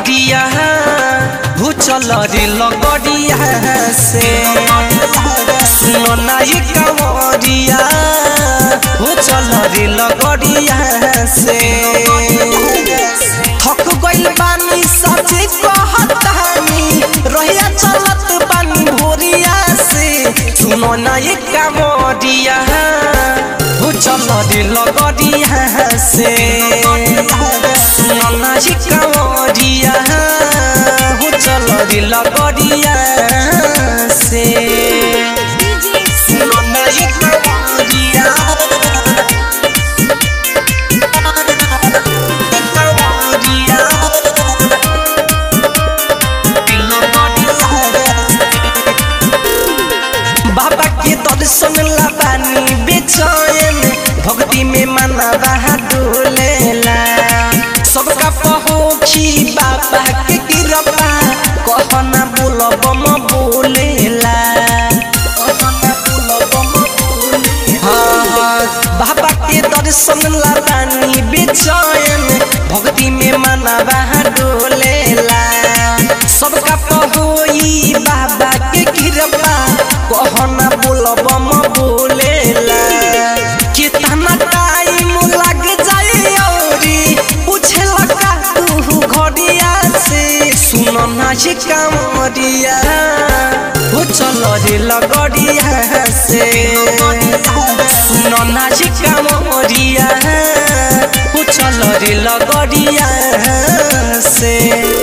कांवरिया हो चल रे लगड़िया से सुनो ना ये कांवरिया हो चल रे लगड़िया से थक गइल बानी सचे कहतानी रहिया चलत बानी भोरिया से सुनो ना ये कांवरिया हो चल रे लगड़िया से सुनो ना ये कांवरिया हो चल रे लगड़िया से सुनो ना ये कांवरिया बाबा के दर्शन लाबानी बेचैन भक्ति में मना रहा डोलेला सबका पहुँची बाबा के कृपा कहना बोलब म बोलेला कहना बोलब म बोलेला। हाँ, हाँ, बाबा के दर्शन लाबानी बेचैन भक्ति में मना रहा डोलेला सबका पहुई बाबा के कृपा कहना बोलब म बोलेला कितना टाइम लग जाए औरी पूछेला का तू घड़िया से सुन ना ये कामरिया हो चल रे लगड़िया से सुन ना ये कामरिया हो चल रे लगड़िया से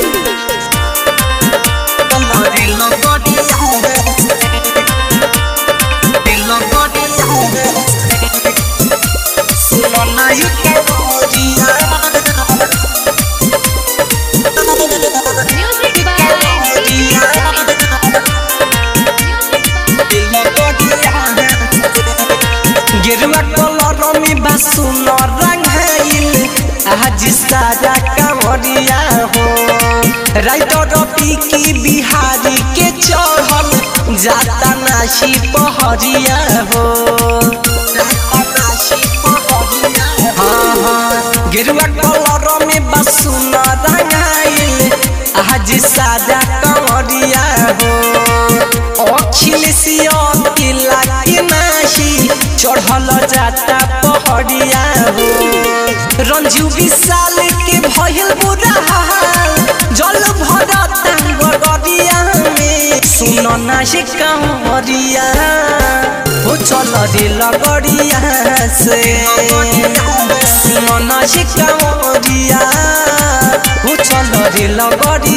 Music by गेरुआ कलर में बासुन रंगाइल आज सारा कांवरिया हो राइटर पीकी बिहारी के चढ़ल जाता नाशी पहरिया हो हाँ, हाँ, गेरुआ कलर में बासुन रंगाइल आज सारा कांवरिया हो अखिलेशिया किला के नाशी चढ़ल जाता पहड़िया हो रंजू विशाल के भइल बुरा हाल जल भरता गड़िया में सुन ना से कांवरिया हो चल रे लगड़िया से सुन ना से कांवरिया हो चल रे लगड़िया